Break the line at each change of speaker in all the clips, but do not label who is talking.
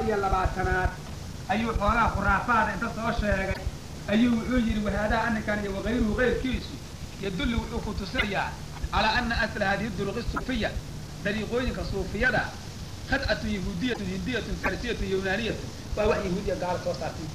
iyo labaatanaad ayuu xoolaha khuraafaada inta soo sheegay ayuu wuxuu yidhi wahaadaa aninkan iyo wakayruhu kayrkiisu yadullu wuxuu ku tusinayaa calaa ana asla hadihi duruqi suufiya dariiqooyinka suufiyada khadcatu yahuudiyatu hindiyatu farsiyatu yunaaniyatu waa wax yahuudiya gaala soo saartay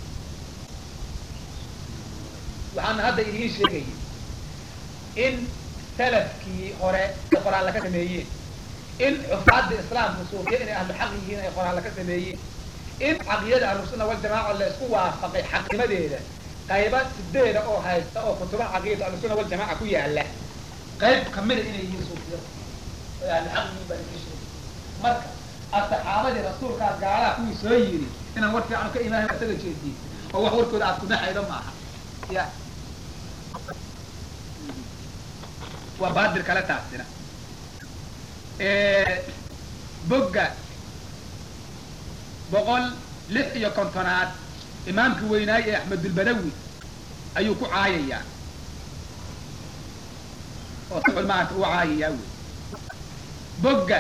waxaana hadda idiin sheegayay in salafkii hore ay qoraalla ka sameeyeen in xufaadda islaamka suufiya inay ahlu xaq yihiin ay qoraalla ka sameeyeen in caqiyada ahlusunna waljamaaca la isku waafaqay xaqnimadeeda qayba sideeda oo haysta oo kutubaha caqiyada ahlusunna waljamaaca ku yaala qayb kamida inay yihiin suufiyada oo ahlu xaq yihiin baa idiin sheegay marka asxaabadii rasuulkaas gaalaha kuwii soo yiri inaan war fiican ka imaahay isaga jeediye oo wax warkooda aad kudaxaydo maaha ya waa baadir kale taasina bogga boqol lix iyo kontonaad imaamkii weynaay ee axmedulbadawi ayuu ku caayayaa oo sicul maanta uu caayayaa wey bogga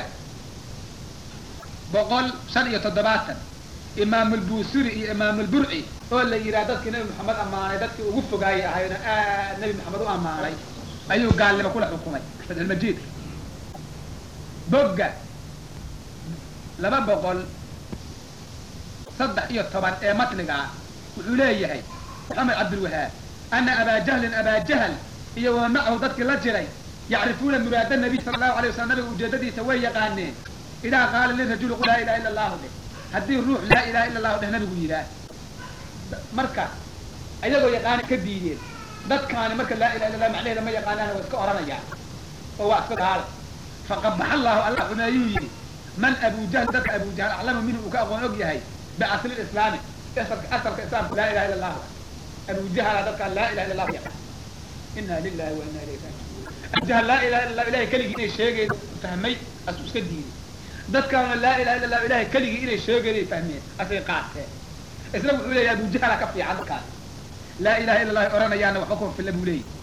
boqol shan iyo toddobaatan imaamulbuusiri iyo imaamulburci oo la yidhaha dadkii nabi maxamed ammaanay dadkii ugu fogaayay ahayna aad nabi maxamed u ammaanay ayuu gaalnimo kula xukumay fatxulmajiidka bogga laba boqol saddex iyo toban ee matniga ah wuxuu leeyahay maxamed cabdilwahaab ana abaa jahlin abaa jahl iyo wa macahu dadkii la jiray yacrifuuna muraada nabiy sala allahu alay waslam nabiga ujeedadiisa way yaqaaneen idaa qaala lirajuli qul laa ilaha illa allahu dheh haddii ruux laa ilaha illa allahu dheh nabigu yidhaah marka ayagoo yaqaani ka diideen dadkaani marka laa ilaha illa allah macnaheeda ma yaqaanaan waa iska oranayaan oo waa iska gaalo faqabaxa allahu allah xumeeyuu yidhi man abu jahl dadka abu jahl aclamu minhu uu ka aqoon og yahay biasli islaami asalka asalka islaamka laa ilaha illa allahu abu jahala dadkaan laa ilaha illa allahu yaqaan ina lilahi wa ina ilayhi raajiun abu jahl laa ilaha illa allah ilahay keligii inay sheegayda fahmay asuu iska diiday dadkaana laa ilaha illa allahu ilahay keligii inay sheegayday fahmeen asay qaateen isna wuxuu leeyahay abu jahala ka fiican dadkaas laa ilaha illa allah oranayaana waxba kuma filla buu leeyahy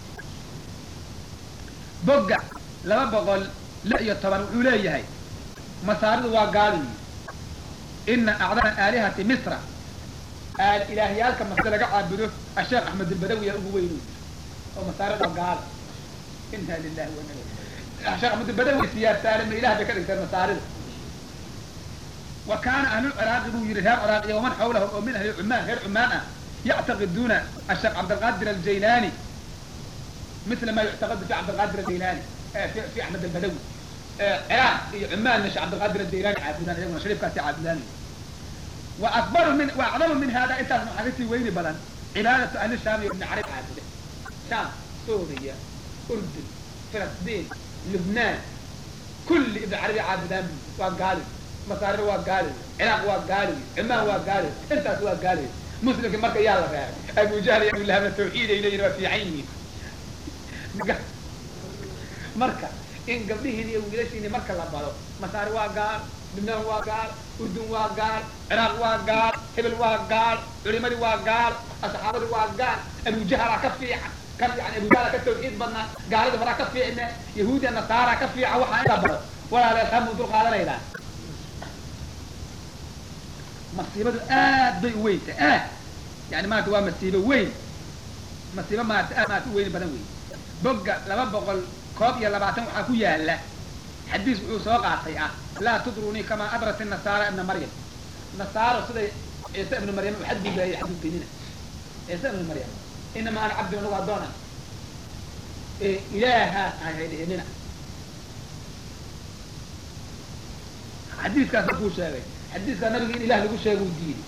bogga laba boqol lix iyo toban wuxuu leeyahay masaaridu waa gaaliyi ina acdama aalihati misra ilaahyaalka masre laga caabudo asheekh axmed albadawiya ugu weyn oo masaarida waa gaalo ina lilahi wa ina sheekh axmed albadawi siyaartaale ma ilah bay ka dhigteen masaarida wa kaana ahlulciraaqi buu yihi reer ciraaqiya waman xawlahu oo min ahli cumaan reer cumaan ah yactaqiduuna asheekh cabdilqaadir aljaylani mila ma yuctaqadu fi cabdilqaadir aljaylani fi axmed albadawi ciraaq iyo cumaanna sheekh cabdilqaadir aljaylani caabudaan iyaguna shariifkaasi caabudaan wa akbaru min wa acdamu min hada intaasna waxaa kasii weyni badan cibaadatu ahli shaam iyo ibni carab caabude shaam suuriya urdun filistiin lubnaan kulli ibni carabi caabudaan waa gaali masaarida waa gaali ciraaq waa gaali cumaan waa gaali intaas waa gaali muslimki marka yaa la reebay abu jahl iyo abulahaba tawxiid ay leeyihin waa fiican yihiin marka in gabdhihiini iyo wiilashiini marka la baro masaari waa gaal lubnaan waa gaal urdun waa gaal ciraaq waa gaal hebel waa gaal culimadii waa gaal asxaabadii waa gaal abujahala ka fiican ka fiican abujahala ka tawxiid badnaa gaalada horaa ka fiicne yahuudiya nasaara ka fiican waxaa inta baro walaaleed hamuu dul qaadanaynaa masiibadu aad bay u weynta aad yani maarata waa masiibo weyn masiibo maarata aad maarata u weyni badan wey bogga laba boqol koob iyo labaatan waxaa ku yaala xadiis wuxuu soo qaatay ah laa tudrunii kamaa adrat nasaara ibna maryam nasaaro siday ciise ibnu maryam u xadgudbaayay xadgudbaynina ciise ibnu maryam inama ana cabdi anagu addoona ilaahaas ahay dhihinina xadiiskaas markuu sheegay xadiiskaa nabiga in ilah lagu sheega u diiday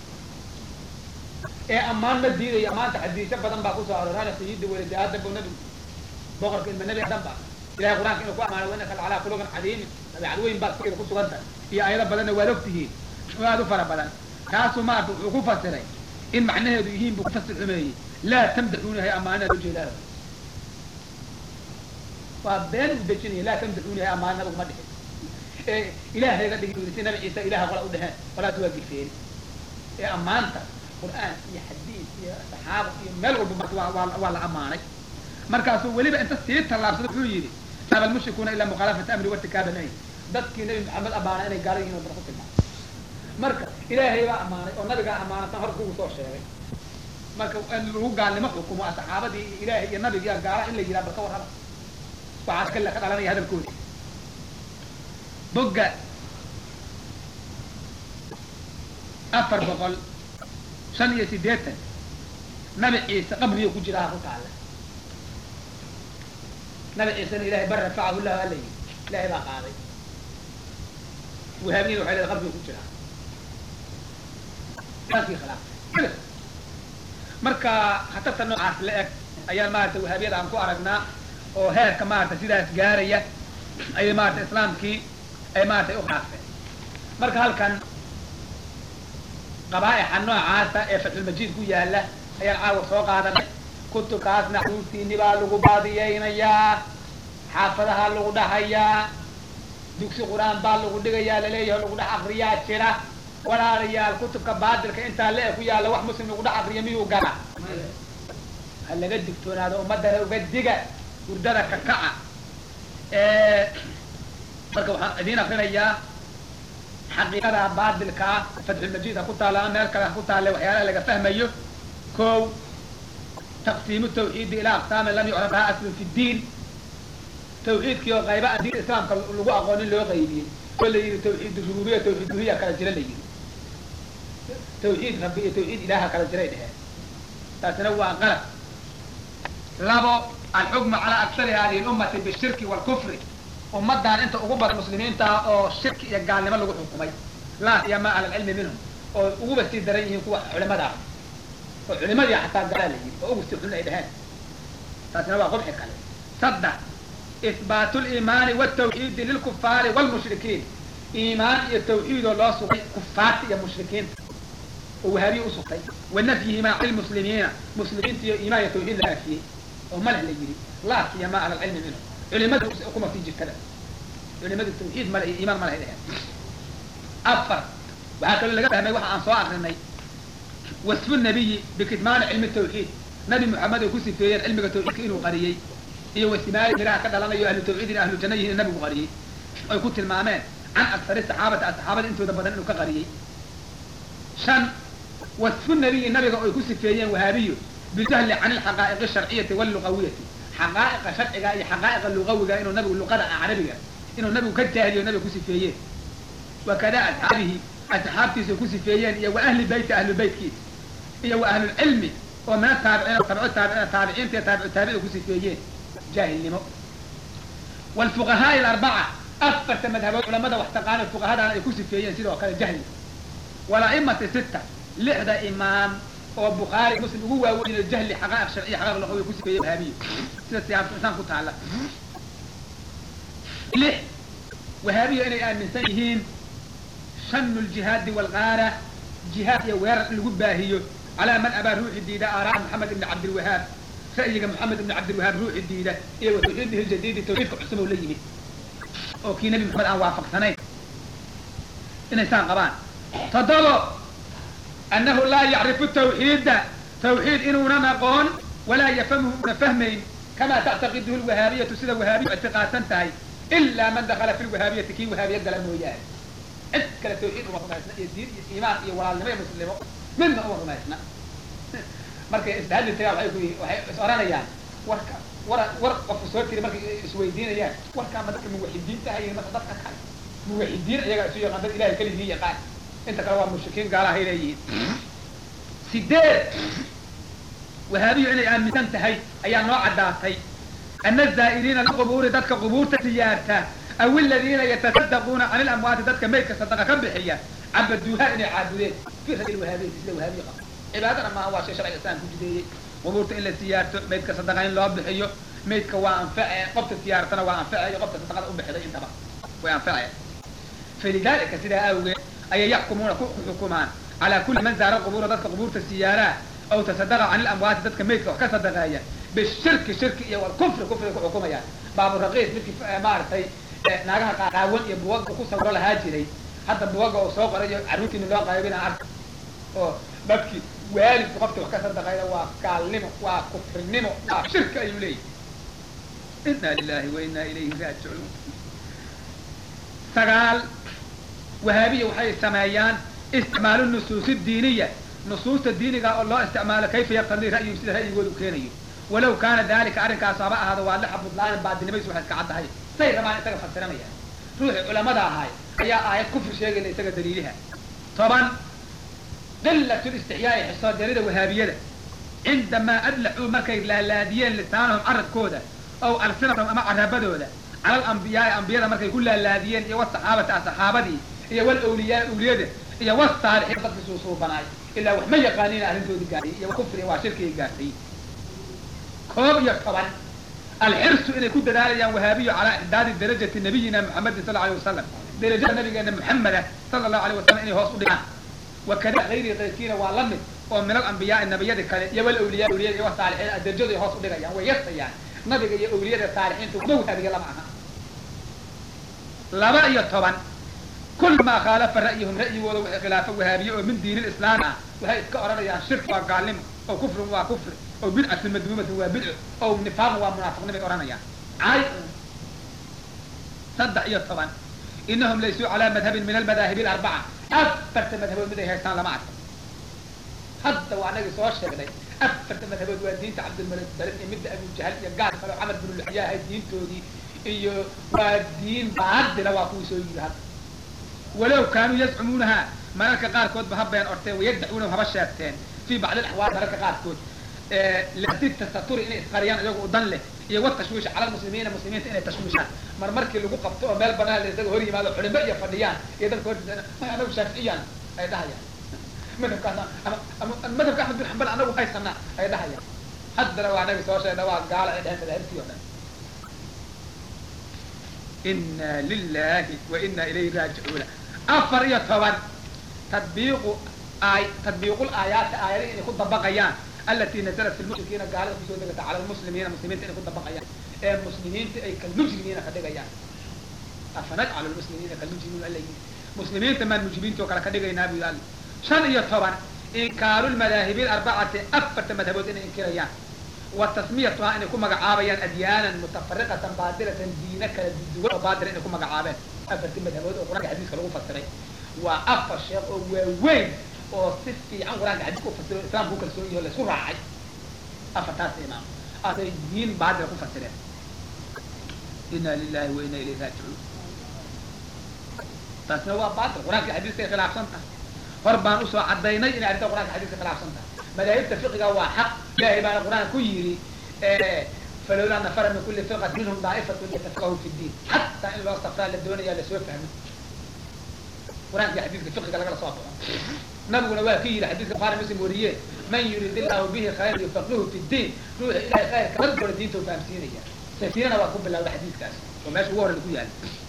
ee ammaan ma diidayo ammaanta xadiisyo badan baa kusoo aroorana sayidi walidi aadam bu nabigu boqorka ilma nebi adan ba ilahay qur-aanka inuu ku amaanay wa innaka lacalaa khuluqin cadiimin dabeecad weyn baad fikida ku sugan tahay iyo ayado badanna waad ogtihiin oo aad u fara badan kaasuu maarata wuxuu ku fasiray in macnaheedu yihiin buu kufasir xumeeyey laa tamdaxuunahay amaanada ujeedaa waa been u dejinaya laa tamdaxuunahay amaana nabigu ma dhixin ee ilaahayga dhigi si nabi ciise ilaha qola u dheheen qolaas waa gifeen ee ammaanta qur'aan iyo xadiis iyo saxaaba iyo meel walba marka waa waa waa la ammaanay markaasuu weliba inta sii tallaabsada wuxuu yidhi aba almushrikuuna ilaa mukhaalafata amri wartikaaba nahy dadkii nabi maxamed ammaana inay gaala yihin o dara ku tilmaamay marka ilaahay baa ammaanay oo nabigaa ammaanatan hor kugu soo sheegay marka in lagu gaalnimo xukumo saxaabadii iyo ilaahay iyo nabigiiya gaala in la yidhaha bal ka warraba waxaas kale ka dhalanaya hadalkoodi bogga afar boqol shan iyo siddeetan nabi ciise qabriyo ku jira ha ku taalla nabi ciisena ilahay bar rafacahu llahu ala yidhi ilahay baa qaaday wahaabiyada waxay leedahay qabriga ku jiraa saasii khilaaftay marka khatarta noocaas la eg ayaan maarata wahaabiyada aan ku aragnaa oo heerka maarata sidaas gaaraya ayay maarata islaamkii ay maarata u khilaaftay marka halkan qabaa'ixa noocaasa ee fatxulmajiid ku yaala ayaan caawa soo qaadanay kutubkaasna xuruuftiini baa lagu baadiyeynayaa xaafadaha lagu dhahayaa dugsi qur-aan baa lagu dhigayaa laleeyahay lagu dhex akriyaa jira walaalayaal kutubka baadilka intaa le ku yaalla wax muslim lagu dhex akriya miyuu gala ha laga digtoonaado ummadana uga diga hurdada ka kaca marka waxaan idiin akrinayaa xaqiiqada baadilkaa fatxulmajiid ha ku taalla ama meel kale ha ku taalle waxyaalaha laga fahmayo ko taqsiimu tawxiidi ilaa aqsaami lam yucraf laha aslun fi ddiin tawxiidkii oo qayba aan diinta islaamka lagu aqoonin loo qaybiyey oo la yidhi tawxiid rububiya tawxiid uluhiya kala jira la yidhi tawxiid rabbi iyo tawxiid ilaaha kala jiray dheheen taasina waa qalab labo alxukmu calaa aksari hadihi lummati bishirki waalkufri ummadan inta ugu badan muslimiinta oo shirki iyo gaalnimo lagu xukumay laa iyo ma ala alcilmi minhum oo uguba sii daran yihiin kuwa culimada ah oo culimadii xataa gaalaa la yidhi oo ugu sii xun ay dheheen taasina waa qubxi kale saddex ihbaatu liimaani wtawxiidi lilkufaari wlmushrikiin iimaan iyo tawxiid oo loo sugay kufaarta iyo mushrikiinta oo wahaabiya usugtay wa nafyihimaa cani lmuslimiina muslimiinta iyo iimaan iyo tawxiid la naafiyey oo maleh la yidhi laasiya ma ala alcilmi minhum culimadu kuma sii jirtada culimadu tawxiid male iyo iimaan male dheheen afar waxaa kaloo laga fahmay waxa aan soo akrinay wasfu nabiyi bikidmaani cilmi tawxiid nabi moxamed ay ku sifeeyeen cilmiga tawxiidka inuu qariyey iyo wasimaali miraha ka dhalanayo ahlu tawxiidin ahlu janna yihin nabigu qariyey ay ku tilmaameen can aksari saxaabati saxaabada intooda badan inuu ka qariyey shan wasfu nabiyi nabiga ay ku sifeeyeen wahaabiyo bijahli can ilxaqaa'iqi sharciyati walluqawiyati xaqaa'iqa sharciga iyo xaqaa'iqa lugawiga inuu nabigu luqada carabiga inuu nabigu ka jaahiliyo nabiga ku sifeeyeen wakada asxaabihi asxaabtiisa ku sifeeyeen iyo wa ahli beyti ahlu beytkiisa iyo wa ahlulcilmi oo mina taabiciin tabco taabi taabiciinta iyo taabicu taabicida ku sifeeyeen jaahilnimo wlfuqahaai alarbaca afarta madhabood culamada wax taqaana fuqahadana ay ku sifeeyeen sidoo kale jahli walaimati sita lixda imaam oo bukhaari muslim ugu waaweyn jahli xaqaa'iq sharciya xaqaa'iq luqawi ku sifeeyey wahaabiyo sida siyaasa insaan ku taala lix wahaabiyo inay aaminsan yihiin shanu ljihaadi walgaara jihaad iyo weerar in lagu baahiyo calaa man abaa ruuxi diida aaraa maxamed ibni cabdilwahaab ra'yiga maxamed ibni cabdilwahaab ruuxi diida iyo wa tawxiidihi ljadiidi tawxiidka cusub oo la yimid oo kii nebi maxamed aan waafaqsanayn inay saan qabaan toddobo annahu laa yacrifu tawxiida tawxiid inuunan aqoon walaa yafhamhu una fahmayn kamaa tactaqiduhu lwahaabiyatu sida wahaabiyu ictiqaadsan tahay ilaa man dakala fi lwahaabiyati kii wahaabiya gala mooyaane cid kale tawxiid uma rumaysna iyo diin iyo iimaan iyo walaalnimo iyo muslimo midna uma rumaysna markay isdahadli tagaan waay ku waxay is oranayaan warka war war qofku soo tiri markay isweydiinayaan warkaa ma dadka muwaxidiinta hayin marka dadka kale muwaxidiin iyagaa isu yaqaan dad ilahay keligii yaqaan inta kale waa mushrikiin gaalahay leeyihiin sideed wahaabiyu inay aaminsan tahay ayaa noo caddaatay ana zaa'iriina liqubuuri dadka qubuurta siyaarta aw aladiina yatasaddaquuna can ilamwaati dadka maydka sadaqa ka bixiya cabaduuha inay caabudeen fi radi wahaabiyati sida wahaabiya qaba cibaadana maaha waa shay sharciga islam ku jideeyey qubuurta in la siyaarto maydka sadaqa in loo bixiyo maydka waa anface qofta siyaaratana waa anfacayo qofta sadaqada ubixiday intaba way anfaceen falidalika sidaa awgeed ayay yaxkumuuna ku xukumaan calaa kulli man zaara qubuura dadka qubuurta siyaaraa aw tasadaqa can ilamwaati dadka maydka wax ka sadaqeeya bishirki shirki iyo walkufri kufriga ku xukumayaan baaburaqiis midkii maaragtay naagaha qaawan iyo buwaga ku sawiro lahaa jiray hadda buwaga oo soo qorayo carruurtiina loo qaybina arka oo dadkii waalidku qofkii wax ka sadaqayda waa gaalnimo waa kufrinimo waa shirki ayuu leeyahy inna lilahi wa inna ilayhi raajicuun sagaal wahaabiya waxay sameeyaan isticmaalu nusuusi diiniya nusuusta diiniga oo loo isticmaalo kayfa yaqtadii ra'yihim sida ra'yigooda u keenayo walow kaana dalika arrinkaas haba ahaado waa lixa budlaanin baadinimaysu waxay iska caddahay say rabaan isaga fasiranaya ruuxii culamada ahay ayaa aayad kufri sheegayna isaga daliiliha toban qilat listixyaai xisoojarida wahaabiyada cindamaa adlaxuu markay laalaadiyeen lisaanahum carabkooda ow alsinatahum ama carabadooda cala alambiyaai ambiyada markay ku laalaadiyeen iyo wasaxaabati asaxaabadii iyo walawliyaa awliyada iyo wasaalixiin dadkii suusuubanaay ilaa wax ma yaqaaniina arrintoodii gaadhay iyo kufriga waa shirkigii gaartay koob iyo toban alxirsu inay ku dadaalayaan wahaabiyo calaa icdaadi darajati nabiyina muxamedin sal alay wasalam darajada nabigeena muxameda sala allahu alay wasalam inay hoos u dhigaan wakada hayri kayrkiina waa la mid oo min alambiyaai nabiyada kale iyo walawliyaa awliyada iyo wasaalixiin darajaday hoos u dhigayaan way yasayaan nabiga iyo awliyada saalixiinta waxba wahaabiya lama aha laba iyo toban kul maa khaalafa ra'yihum ra'yigooda waxay khilaafa wahaabiye oo min diin lislaam ah waxay iska odhanayaan shirki waa gaalnimo oo kufrin waa kufri oo bidcatun madmuumatun waa bidco oo nifaaqun waa munaafiqnimay odhanayaan caay saddex iyo toban inahum laysuu calaa madhabin min almadaahibi alarbaca afarta madhabood mid ay haystaan lama arko hadda waa anagii soo sheegnay afarta madhabood waa diinta cabdilmalik barin iyo midda abu jahal iyo gaal kale oo camar binu luxyaa ahay diintoodii iyo waa diin baadila waa kuwii soo yiri hadda walow kaanuu yazcumuunaha mararka qaarkoodba ha been orteen wayaddacuuna haba sheegteen fii bacdi alaxwaal mararka qaarkood ladi tasaturi inay isqariyaan iyago u dan leh iyo watashwiish cala lmuslimiina muslimiinta inay tashwiishaan mar markii lagu qabto oo meel banaan la isaga hor yimaado culimo iyo fadhiyaan iyo dadka hortiisa may anagu shaaficiyaan ay dhahayaan madhabkaas ama ama madhabka axmed bin xambal anagu haysanaa ay dhahayaan haddana waa anaga soo sheegna waa gaala ay dheheen madaahibtii o dhan ina lilahi wa ina ilayhi raajicuuna afar iyo toban tadbiiqu aay tadbiiqul aayaati aayadihi inay ku dabaqayaan alati nazalat fi lmushrikiina gaalada kusoo degata cala lmuslimiina muslimiinta inay ku dabaqayaan ee muslimiinta ay kalmujrimiina ka dhigayaan afanajcalu lmuslimiina kalmujrimiina alla yii muslimiinta maan mujrimiinta oo kale ka dhigaynaa bu yidhi shan iyo toban inkaaru lmadaahibi arbacati afarta madhabood inay inkirayaan wa tasmiyatuhaa inay ku magacaabayaan adyaanan mutafariqatan baadilatan diina kala duwan oo baadila inay ku magacaabeen afarti madhabood oo qur-aanka xadiiska lagu fasiray waa afar sheekh oo waaweyn oo si fiican qur-aanka xadiiska ufasiro islaamka u kalsoon yaho laisku raacay afartaas imaam asay diin baadila ku fasireen ina lilahi wa ina ilayhi raajicuun taasna waa baatil qur-aanka xadiiskay khilaafsan tahay hor baan usoo cadaynay inay arrinta qur-aanka xadiiska khilaafsan tahay madaahibta fiqiga waa xaq ilahay baana qur-aanka ku yidhi falowlaa nafara min kuli firqat minhum daa'ifatun yatafaqahu fi diin xataa in loo safraa la doonaya lasoo fahmo qur-aanka xadiiska fiqiga lagala soo baxo nabiguna waa ka yidhi xadiiska bukhari muslim wariye man yurid illahu bihi khayran yufaqihu fi diin ruuxa ilahay khayrka markooda diinta u fahamsiinaya safiinana waa ku bilawda xadiiskaas oo meesha ugu horreyda ku yaala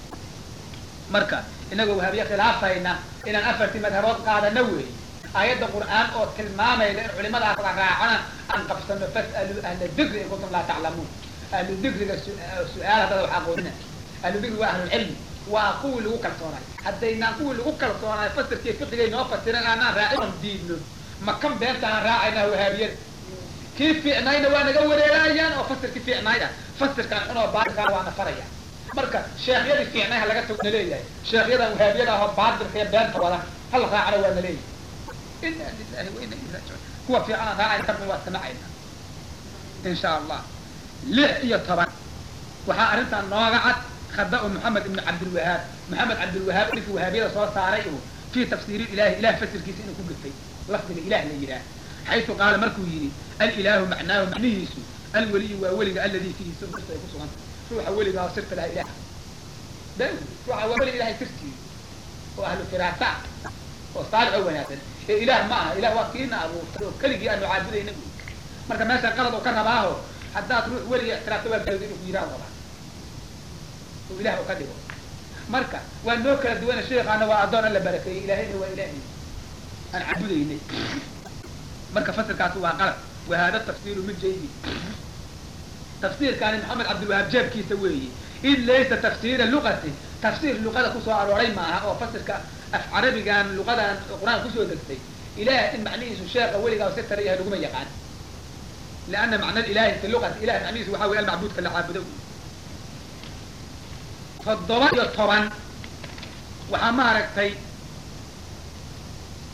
marka inagoo wahaabiye khilaafayna inaan afartii madhabood qaadana weey aayadda qur'aan oo tilmaamayda in culimadaas la raacana aan qabsano fas'aluu ahla dikri in kuntum laa taclamuun ahlu dikriga su-aal haddada wax aqoonina ahlu dikri waa ahlulcilmi waa kuwii lagu kalsoonaay haddaynaan kuwii lagu kalsoonaay fasirkii fiqigay noo fasiran aanaan raacin oon diidno makan beentaan raacayna wahaabiyada kii fiicnayna waa naga wareerayaan oo fasirkii fiicnayda fasirkan xunoo baatilkaan waana faraya marka sheekhyadii fiicnay ha laga tago na leeyahay sheekhyadan wahaabiyada ahoo baatilka iyo beenta wada hala raacana waa na leeyahay ina lilahi wa ina ilayhi raajicuun kuwa fiican aan raacayna kabna waa samacayna in sha allah lix iyo toban waxaa arrintan nooga cad khada-u moxamed ibnu cabdilwahaab moxamed cabdilwahaab ninkii wahaabiyada soo saaray uu fii tafsiiri ilahi ilah fasirkiisa inuu ku gafay lafdiga ilah la yidhaah xaysu qaala markuu yidhi alilaahu macnaahu macnihiisu alweliyu waa weliga alladii fiihi sirtu ay ku suganta ruuxa weligaa oo sirta laha ilah da ruuxa waa weliga ilahay sirtiisa oo ahlu firaasa oo saalix oo wanaagsan ee ilaah ma aha ilah waa kiina abuurtay oo keligii aanu caabudayna bu marka meesha qalad oo ka rabaaho haddaad ruux weliga ixtiraafta waa galowda inuu ku yidhaah rabaa oo ilah u ka dhigo marka waa noo kala duwana sheekaana waa addoon alla barakeeyey ilaahayna waa ilaahay aan caabudaynay marka fasirkaasi waa qalad wa hada tafsiru mid jaydi tafsiirkaani maxamed cabdilwahaab jeebkiisa weeye id laysa tafsiira luqati tafsiir luqada kusoo arooray maaha oo fasirka af carabigan luqadan qur-aanka kusoo degtay ilaah in macnihiisu sheeka weligaa si tara yahay laguma yaqaan lianna macna ilahi fi luqati ilah macnihiisu waxa wey almacbuudka la caabudo toddoba iyo toban waxaa maaragtay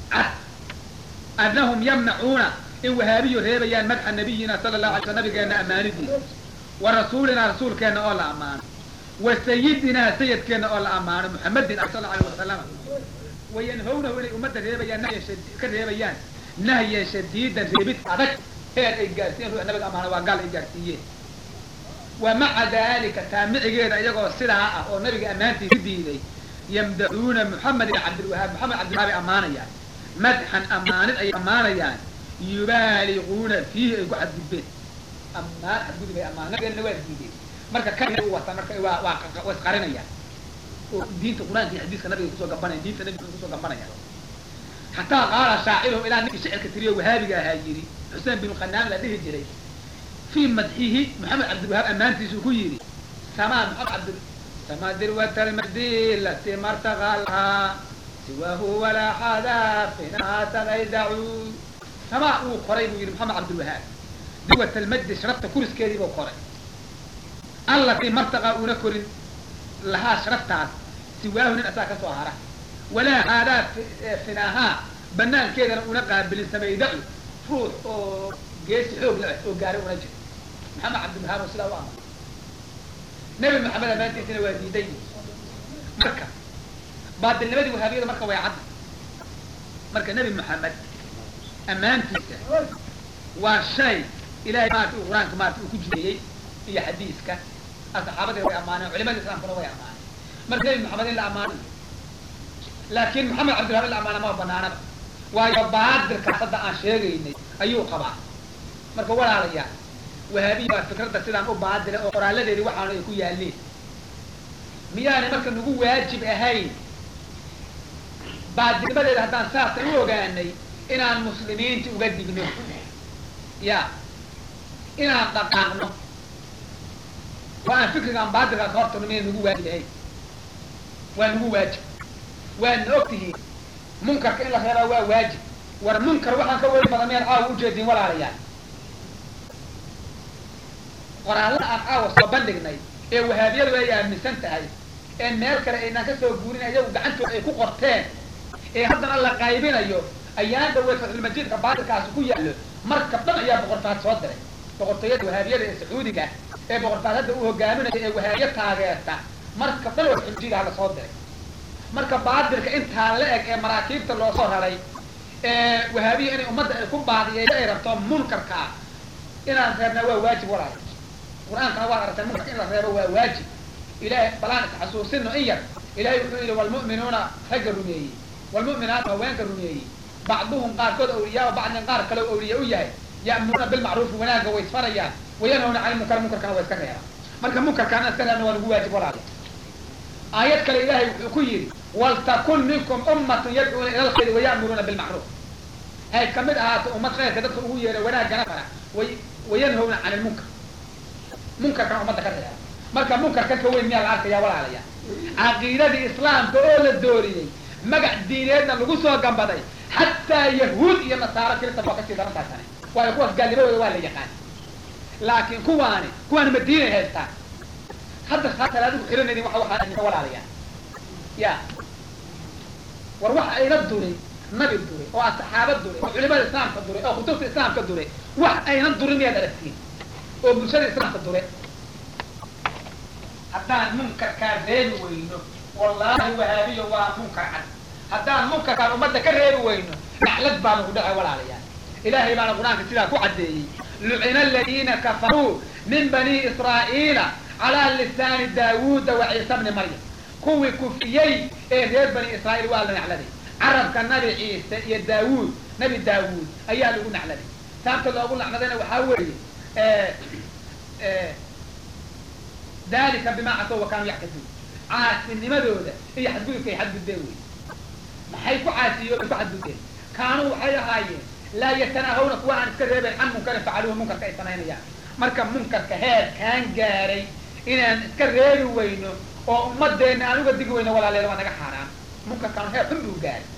cad annahum yamnacuuna in wahaabiyu reebayaan madxa nabiyina sala allahu alay sl nabigeena ammaanidiisa wa rasuulinaa rasuulkeenna oo la ammaano wa sayidinaa sayidkeenna oo la ammaano muxamedin sal allahu alay wasalama wayanhawnahu inay ummadda reebayaan nahya ka reebayaan nahyan shadiidan reebid adag heer ay gaarsiiyeen ruux nabiga amaana waa gaal ay gaarsiiyeen wa maca dalika taamicigeeda iyagoo sidaa ah oo nabiga ammaantiisa diiday yamdaxuuna muxamed ibn cabdilwahaab moxamed cabdilwahaab ay ammaanayaan madxan ammaanid ay ammaanayaan yubaaliquuna fiihi ay ku xadgudbeen ammaan xadgudub ay ammaan nabigeena waa diideen marka kan u wataan marka waa waa waa isqarinayaan oo diinta qur-aanka iyo xadiiska nabiga kusoo gabanaya diinta nabiga kusoo gabanaya xataa qaala shaaciruhum ilaa ninkii shicirka tiriyo wahaabiga ahaa yidhi xuseen binu qanaan la dhihi jiray fii madxihi maxamed cabdilwahaab ammaantiisuu ku yidhi samaa maxamed cabdi sama dirwata almadilati martaqalhaa siwahu walaa xadaafinaha tagaydacu samaa uu koray buu yidhi maxamed cabdilwahaab dirwat almadi sharafta kuriskeedii buu koray allatii martaqaa uuna korin lahaa sharaftaas siwaahu nin asaa ka soo hara walaa haadaa finaahaa banaankeedana una qaabilin samaydacu ruux oo geesi xoog la oo gaaray una jiro maxamed cabdilwahaab oo sidaa u amar nebi maxamed ammaantiisina waa diiday marka baadilnimadii wahaabiyada marka way cadda marka nebi maxamed ammaantiisa waa shay ilahay maarata uu qur-aanka maarata uu ku jideeyey iyo xadiiska saxaabadii way ammaaneen culimada islaamkuna way ammaaneen marka nebi maxamed in la ammaanayo laakin maxamed cabdilwahab in la ammaana ma banaanaba waayo baadilkaas hadda aan sheegaynay ayuu qabaa marka walaalayaal wahaabiya baa fikradda sidaan u baadila oo qoraaladeedii waxaanu ay ku yaaleen miyaanay marka nagu waajib ahayn baadilnimadeeda haddaan saasa u ogaanay inaan muslimiinta uga digno ya inaan dhaqaaqno oo aan fikrigaan baadilkaa ka hortagno miyay nagu waajib ahayn waa nagu waajib waadna og tihiin munkarka in la reebaa waa waajib war munkar waxaan ka weli badan miyaan caawa ujeedin walaalayaal qoraallada aan caawa soo bandhignay ee wahaabiyadu ay aaminsan tahay ee meel kale aynaan ka soo guurin iyagu gacantooda ay ku qorteen ee haddana la qaybinayo ayaan dhaweyd fatxulmajiidka baatilkaasi ku yaallo marka dhan ayaa boqorfaad soo diray boqortooyada wahaabiyada ee sacuudiga ee boqorfaad hadda u hogaaminaya ee wahaabiye taageerta marka dhan oo fatxulmajiidha la soo diray marka baatilka intaa la eg ee maraakiibta loo soo raray ee wahaabiya inay ummadda ay ku baadiyeyda ay rabto munkarka ah inaan reebnaa waa waajib walaal qur-aankana waad aragtay munkarka in la reebo waa waajib ilahay balaan isxasuusino in yar ilahay wuxuu yidhi walmu'minuuna ragga rumeeyey walmu'minaatu haweenka rumeeyey bacduhum qaarkood awliyaa bacdin qaar kale o awliya u yahay ya'muruuna bilmacruufi wanaagga way isfarayaan wayanhawna cani munkar munkarkana waa iska reebaan marka munkarkaan iska reebna waa nagu waajib walaal aayad kale ilahay wuxuu ku yidhi waltakun minkum ummatun yadcuuna ila lkhayri waya'muruuna bilmacruuf hay kamid ahaato ummad khayrka dadka ugu yeera wanaaggana fara way wayanhawna cani lmunkar munkarkana ummadda ka reeba marka munkarkan ka weyn miyaa la arkaya walaalaya caqiidadii islaamka oo la dooriyey magac diineedna lagu soo gambaday xataa yahuud iyo nasaaro kirista waa kasii daran tahay tani waayo kuwaas gaalnimadooda waa la yaqaan laakiin kuwaani kuwaani madiinay haystaan hadda saa talaadigu xiranaynin waa waxaa walaalaya ya war waxa ayna duray nabi duray oo saxaaba duray oo culimada islaamka duray oo kutubta islaamka duray wax ayna durin miyaad aragtiin oo bulshada islaamka dure haddaan munkarkaa reebi weyno wallaahi wahaabiyo waa munkar cad haddaan munkarkaan ummadda ka reebi weyno naxlad baa nagu dhacay walaalayaal ilahay baana qur-aanka sidaa ku caddeeyey lucina aladiina kafaruu min bani israa'iila calaa lisaani daawuuda wa ciisa bni maryam kuwii kufiyey ee reer bani israa'iil waa la nacladay carabka nabi ciise iyo daawuud nabi daawuud ayaa lagu nacladay saabta loogu nacladayna waxaa weeye dalika bima casow wa kaanuu yactaduun caasinimadooda iyo xadgudubka ay xadgudbeen wey maxay ku caasiyo ay ku xadgudbeen kaanuu waxay ahaayeen laa yatanaahawna kuwa aan iska reebayn can munkarin facaluuhu munkarka ay samaynayaan marka munkarka heer kaan gaaray inaan iska reebi weyno oo ummadeenna aan uga digi weyno walaaleeda waa naga xaaraan munkarkaan heer xun buu gaaray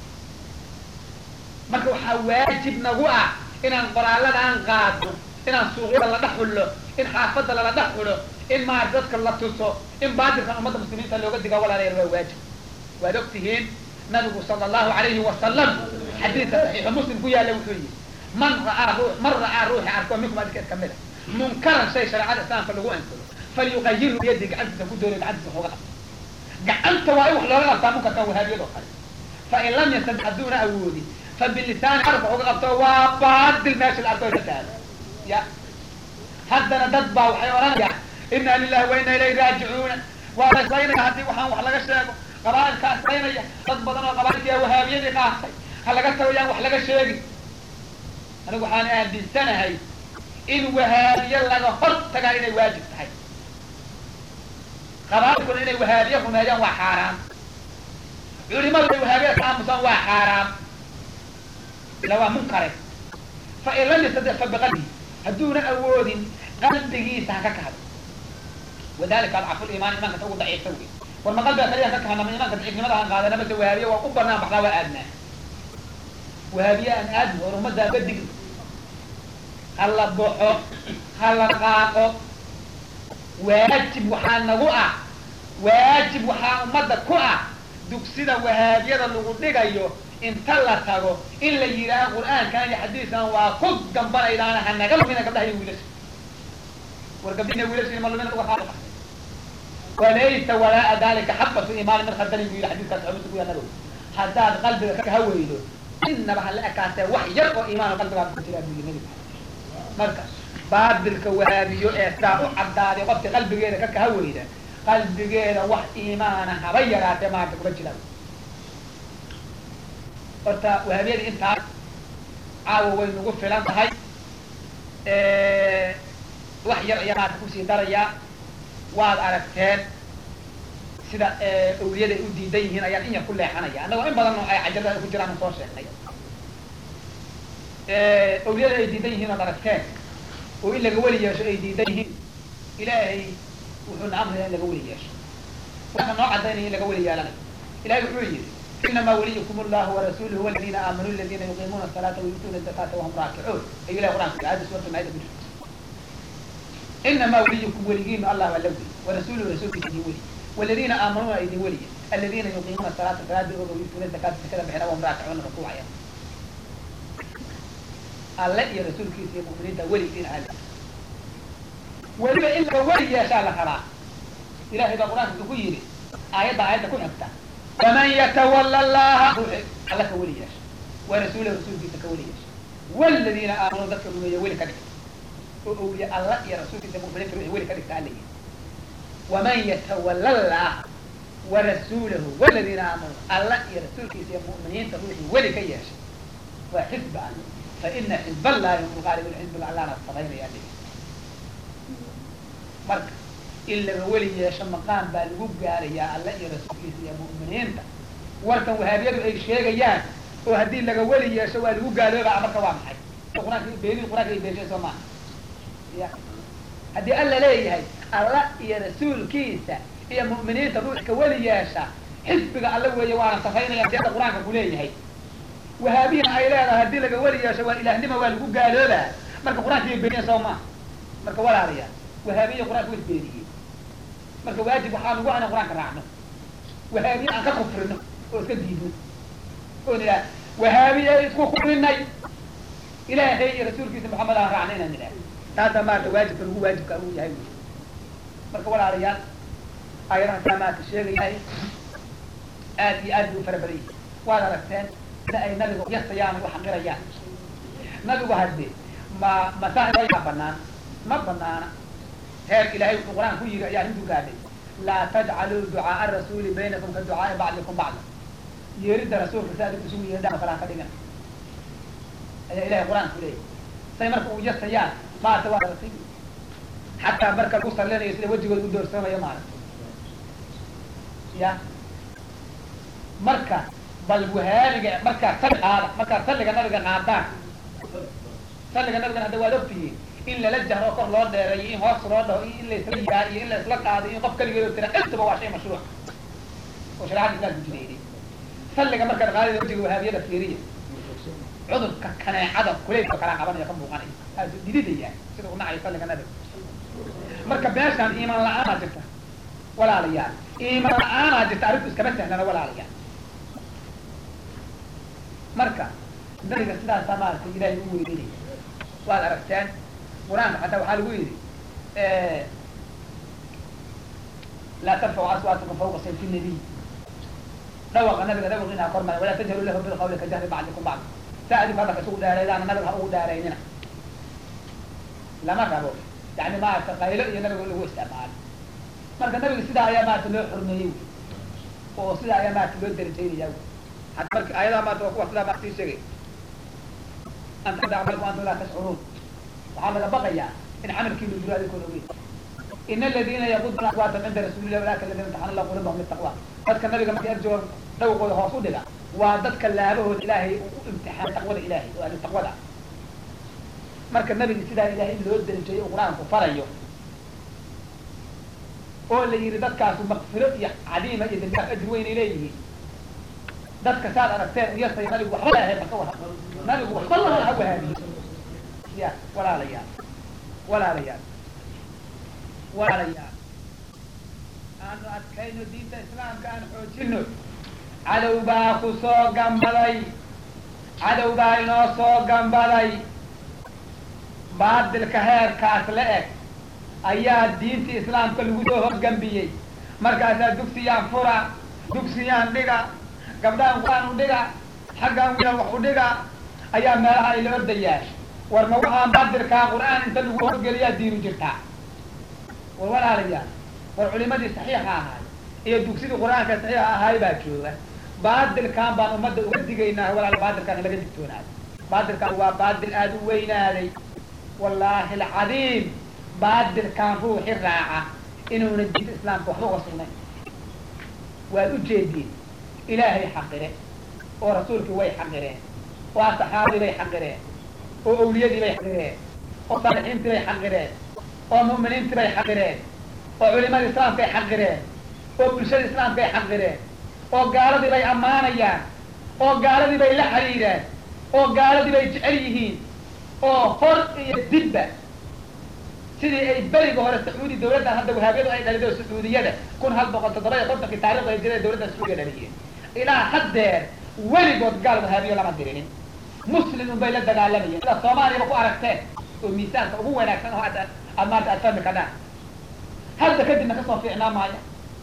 marka waxaa waajib nagu ah inaan qoraaladaan qaadno inaan suuqyada la dhex xullo in xaafadda lala dhex xulo in maar dadka la tuso in baatilkan ummadda muslimiinta looga diga walaalayaal waa waajib waad og tihiin nabigu sala allahu alayhi wasalam xadiidka saxiixu muslim ku yaalla wuxuu yihi man ra'aa ruu man ra'aa ruuxi arko minkum adinkeed kamid a munkaran shay shareecada islaamka lagu ansalo falyuqayiru biyadi gacantiisa ku doonayo gacantiisa waxooga qabto gacanta waa in wax looga qabtaa munkarkan wahaabiyadoo kale fain lam yastadi hadduuna awoodin fa bilisaani carabka waxooga qabto waa baadil meesha la arko ka taado ya haddana dad baa waxay odhanayaan inna lilahi wa inna ilayhi raajicuuna waa la islaynaya haddii waxaan wax laga sheego qabaailkaa islaynaya dad badan oo qabaailkii wahaabiyadii qaatay ha laga tago yaan wax laga sheegin anigu waxaan aaminsanahay in wahaabiye laga hor tagaa inay waajib tahay qabaailkuna inay wahaabiye rumeeyaan waa xaaraam culimadu inay wahaabiye ka aamusaan waa xaaraam ila waa munkare fa in lam yastadic fa biqalbihi hadduuna awoodin qalbigiisa ha ka kahdo wadalika adcafu limaan imaanka ta ugu daciifta wey war ma qalbiga kaliya ka kahana ma imaanka daciifnimada aan qaadana mase wahaabiye waa u banaan baxnaa waa aadnaa wahaabiye aan aadno war ummaddaa badig ha la baxo ha la qaaqo waajib waxaa nagu ah waajib waxaa ummadda ku ah dugsida wahaabiyada lagu dhigayo inta la tago in la yidhaaha qur'aankan iyo xadiiskan waa ku gambanaydaana ha naga lumina gabdhaha iyo wiilasha war gabdhiina wiilasha ma lumina uga qaado walaysa walaa dalika xabatu imaani min khardalin bu yidhi xadiiskaas xumisa ku yaanadow haddaad qalbiga ka haweydo innaba ha la ekaatee wax yar oo iimaan qalbigaad ku jiraa buu yidhi nabiga marka baabilka wahaabiyo ee saa u caddaaday qofka qalbigeeda ka kaha weyda qalbigeeda wax iimaana haba yaraatee maanta kuma jiraan horta wahaabiyadii intaas caawa way nagu filan tahay wax yar ayaa maanta kusii darayaa waad aragteen sida awliyada ay u diidan yihiin ayaan in yar ku leexanaya annagoo in badan oo ay cajalada ku jiraan soo sheegnay awliyada ay diidan yihiin ood aragteen oo in laga weli yeesho ay diidan yihiin ilaahay wuxuuna amraya in laga weli yeesho waxa noo cadaynaya in laga weli yeelanayo ilahay wuxuu yidhi inama waliyukum allahu warasuluhu waladina aamanuu aladina yuqiimuuna asalaata wayutuuna zakata wahum raakicuun ayuu ilahi qur'anka yidhi aayadda suurata maayida ku jirta inama waliyukum weligiinu allah waa la weli warasuluhu rasuulkiisa idin weli waladina aamanuuna idin weliya alladina yuqiimuuna salaata salaada oga wayutuuna zakata zakada bixina wahum raakicuuna rukuucaya alle iyo rasuulkiisa iyo mu'miniinta weligiin alle weliba in laga weli yeeshaa la rabaa ilahay baa qur-aanka wuxuu ku yidhi aayadda aayadda ku xigta waman yatawala allaha ruuxi alla ka weli yeesha wa rasuulahu rasuulkiisa ka weli yeesha waladiina aamanuu dadka rumeeya weli ka dhigta oo awliya alla iyo rasuulkiisa mu'miniinta ruuxi weli ka dhigta alla yidhi waman yatawala allaha wa rasuulahu waladiina aamanuu alla iyo rasuulkiisa iyo mu'miniinta ruuxi weli ka yeesha waa xisbi alle faina xizb allahi hum lgaalibun xizb allana samaynaya dhigi marka in laga weli yeesho maqaan baa lagu gaarayaa alla iyo rasuulkiisa iyo mu'miniinta warkan wahaabiyadu ay sheegayaan oo haddii laga weli yeesho waa lagu gaaloobaa marka waa maxay quraanka beenid quraanka ay beeshay soo maaha ya haddii alla leeyahay alla iyo rasuulkiisa iyo mu'miniinta ruux ka weli yeesha xisbiga alla weeye waana safaynaya si hadda qur-aanka ku leeyahay wahaabiyana ay leedahay haddii laga weli yeesho waa ilaahnima waa lagu gaaloobaa marka qur-aanka ay beeniyeen soo maaha marka walaalayaal wahaabiya qur-aanka way beeniyeen marka waajib waxaa nagu ana qur-aanka raacno wahaabiye aan ka kufrino oo iska diidno oo nidhaah wahaabiye isku kufrinay ilaahay iyo rasuulkiisa maxamed aan raacna inaan nidhaah taasaa maarata waajibka lagu waajibka uu yahay wy marka walaalayaal ayadaha saa maarata sheegayahay aad iyo aad buu fara badan yahay waad aragteen sida ay nabiga yasayaan u xaqirayaan nabigu hadde ma masaa banaan ma banaana heer ilahay wuxuu qur-aan ku yiri ayaa intu gaadhay laa tajcaluu ducaaa rasuuli baynakum ka ducaai bacdikum bacda yeerida rasuulka si adig isugu yeedhaan kala ka dhigan ayaa ilahay qur-aan ku leeyahy say marka uu yasayaan maarata waa aragtay xataa marka lagu salinayo sida wejigooda u doorsamayo maarata ya marka bal wahaabiga markaa sali qaada markaa salliga nabiga qaadaan salliga nabigana hadda waad ogtihiin in lala jahro kor loo dheereeyo in hoos loo dhaho in laisla yaa iyo in la isla qaado in qof kaligeed tira intaba waa shay mashruuc oo shareecada islaamku jideeyay salliga markaad qaadida wajiga wahaabiyada fiiriya cudurka kaneecada kuleylka kala qabanaya ka muuqanaya aasu dididaya sida u nacayo salliga nabiga marka meeshaan iimaan la-aanaa jirta walaalayaal iimaan la-aanaa jirta arrintu iskama sahlana walaalayaal marka nabiga sidaasaa maaragtay ilaahay u weyninaya waad aragteen qur-aanka xataa waxaa lagu yidhi laa tarfacu aswaatakum fawqa sayfi nabiy dhawaqa nabiga dhawaqiina ha kormaya walaa tajharu lahu bilqawli ka jahri bacdikum bacd saa adinku hadalka isugu dheeraydaana nabiga ha ugu dheeraynina lama rabo yani maaragta qaylo iyo nabiga lagu isticmaalo marka nabiga sidaa ayaa maarata loo xurmeeyey oo sidaa ayaa maarata loo darajaynaya hata marka ayadaha maarata waa kuwa sidaa maarata sii sheegay anta ada camalku antum laa tashcuruun waxaa laga baqayaa in camalkiinu jiro adinkoon ogeyn in aladina yaquduna aswaatahum cinda rasuulillahi walaka alladina imtaxana allah qulubahum litaqwa dadka nabiga markay arjoogan dhawqooda hoos u dhiga waa dadka laabahooda ilaahay uu u imtixaanay taqwada ilaahay oo ahli taqwada marka nabiga sidaa ilaahay in loo darajeeyo uu qur-aanku farayo oo la yihi dadkaasu makfiro iyo cadiima iyo dambiaaf ajir weynay leeyihiin dadka saad aragteen iyasay nabigu waxba lahayd maka wa nabigu waxba laha ha wahaabiyo ya walaalayaal walaalayaal walaalayaal aanu adkayno diinta islaamka aan xoojino cadow baa ku soo gambaday cadow baa inoo soo gambaday baadilka heerkaas la eg ayaa diinta islaamka lagu soo horgambiyey markaasaa dugsiyaan fura dugsiyaan dhiga gabdhahan qur-aan u dhiga xaggaan wiilan wax u dhiga ayaa meelaha ay la ordayaan war ma waxaan baadilkaa qur-aan inta lagu horgeliyaa diinu jirtaa war walaalayaal war culimadii saxiixa ahaay iyo dugsidii qur-aanka saxiixa ahaay baa jooga baadilkan baan ummadda uga digaynaa walaal baadilkaan in laga digtoonaayo baadilkaan waa baadil aada u weynaaday wallaahi alcadiim baadilkaan ruuxi raaca inuuna diinta islaamka waxba uga sugnayn waad ujeediin ilaahay xaqire oo rasuulkii way xaqireen oo asxaabdii bay xaqireen oo awliyadii bay xaqireen oo saalixiintii bay xaqireen oo mu'miniintii bay xaqireen oo culimada islaamka ay xaqireen oo bulshada islaamka ay xaqireen oo gaaladii bay ammaanayaan oo gaaladii bay la xiriireen oo gaaladii bay jecel yihiin oo hor iyo dibba sidii ay beriga hore sacuudi dawladdan hadda wahaabyadu ay dhalido sacuudiyada kun hal boqol toddoba iyo kontonkii taarikhda hijrada dawladda sacuudiya dhaliyeen ilaa haddeer weligood gaal wahaabiyo lama dirinin muslim unbay la dagaalamayeen sida soomaaliyaba ku aragteen oo miisaanka ugu wanaagsan oo aad aad maanta aad fahmi kadhaan hadda kadibna kasoo fiicnaa maayo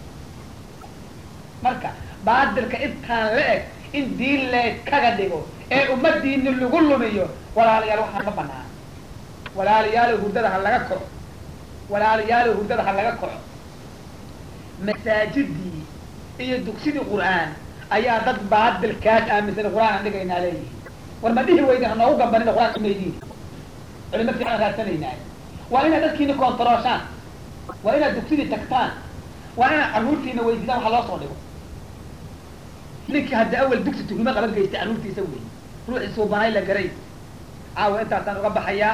marka baadilka intaan la eg in diin leed kaga dhigo ee ummadiini lagu lumiyo walaalayaal waxaan ma banaan walaalayaalo hurdada ha laga koco walaalayaalo hurdada ha laga koco masaajidii iyo dugsidii qur-aan ayaa dad baadilkaas aaminsan qur-aan aan dhigaynaa leeyihin war ma dhihi weyda hanoogu gambanina qur-aan umaydiin culimo fiican raadsanaynaa waa inaad dadkiina kontarooshaan waa inaad dugsidii tagtaan waa inaad carruurtiina weydiidaan waxa loo soo dhigo ninkii hadda awel dugsi tuhimo qaban geysta carruurtiisa wey ruuxii suubanay la garay caawa intaasaan uga baxayaa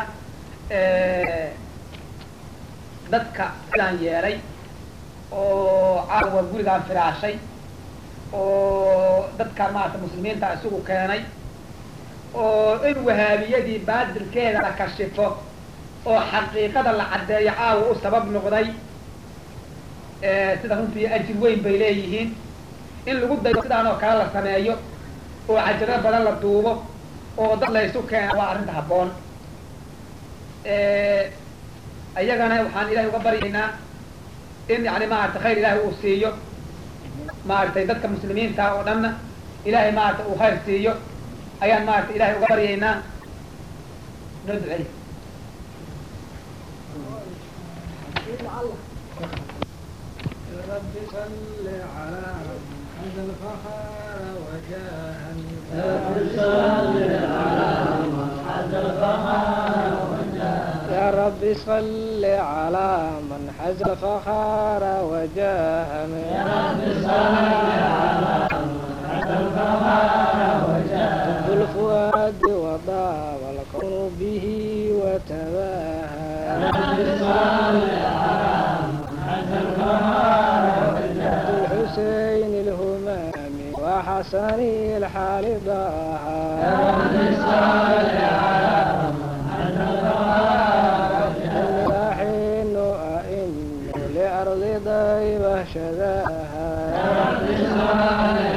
dadka sidaan yeelay oo caawa gurigaan firaashay oo dadkaan maarata muslimiinta isugu keenay oo in wahaabiyadii baadilkeeda la kashifo oo xaqiiqada la caddeeyo caawa u sabab noqday sida runtii ajir weyn bay leeyihiin in lagu dayo sidaan oo kale la sameeyo oo cajiro badan la duubo oo dad laysu keena waa arrinta habboon iyagana waxaan ilahay uga baryaynaa in yani maarata khayr ilaahay uu siiyo maaragtay dadka muslimiinta oo dhanna ilahay maarata uu khayr siiyo ayaan maarata ilahay uga baryaynaa noo ducey
رب صل على محمد الفخر وجاها يا رب صل على من حز الفخر وجاها يا رب صل على من حز الفخر وجاها الفؤاد وضاع والكون به وتباهى يا رب صل على الحسين الهمام وحسن الحال ضاها يا رب صل على حين أئن لأرض ضيبة شذاها يا رب صل